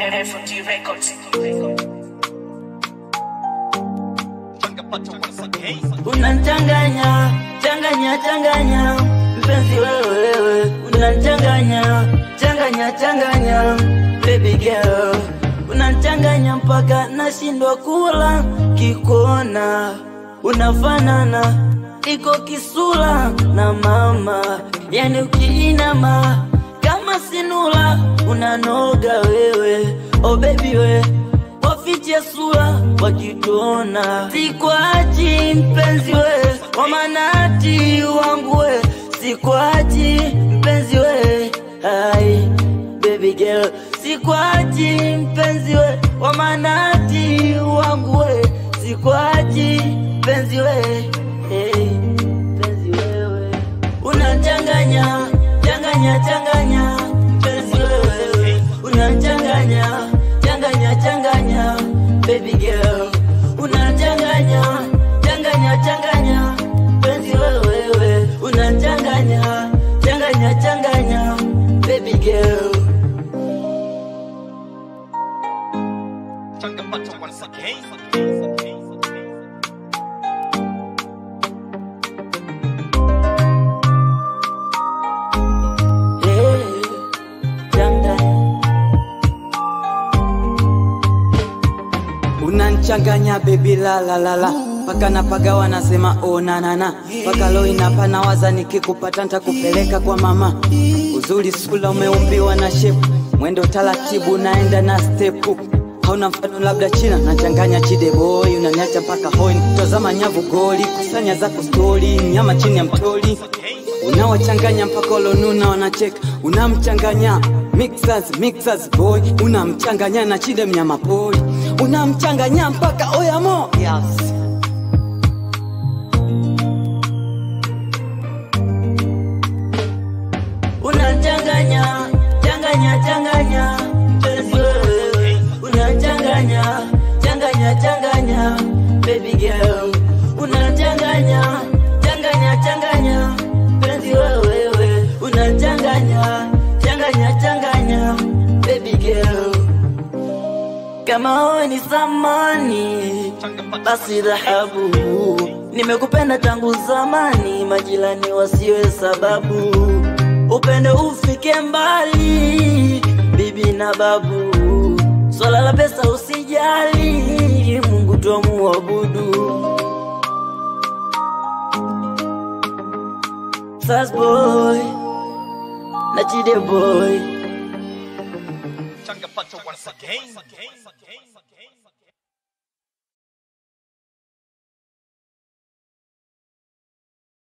FOT Records. Unanchanganya, changanya, changanya, mpenzi wewe wewe, unanchanganya, changanya, changanya, baby girl, unanchanganya mpaka nashindwa kula, kikona unafanana, iko kisula na mama, yani ukiinama kama sinula, unanoga wewe, oh baby we wafiche sura wakituona, sikwachi mpenzi we, kwa manati wangu we, sikwachi mpenzi we, ai baby girl, sikwachi mpenzi we, kwa manati wangu we, sikwachi mpenzi we, hey, mpenzi wewe, unachanganya changanya changanya mpenzi wewe, unachanganya changanya changanya baby girl unachanganya changanya changanya penzi wewe unachanganya changanya changanya baby girl hey, changanya unanchanganya bebi la la la la paka napaga wanasema oh na na na paka leo inapana waza nikikupata nitakupeleka kwa mama uzuri sula umeumbiwa na shepu mwendo taratibu naenda na stepu hauna mfano labda china nachanganya chideboy unaniacha mpaka hoi tazama nyavu goli kusanya zako stori nyama chini ya mtoli unawachanganya mpaka olonuna wanacheka unamchanganya mixers mixers boy unamchanganya na chide mnyama pori unamchanganya mpaka oyamo yes. unachanganya changanya changanya mpenzi wewe unachanganya changanya changanya baby girl unachanganya changanya changanya mpenzi wewe unachanganya changanya changanya baby girl kama wewe ni samani basi dhahabu nimekupenda tangu zamani majirani wasiwe sababu upendo ufike mbali bibi na babu swala la pesa usijali mungu twamuabudu Fast boy na chide boy Changapata once again.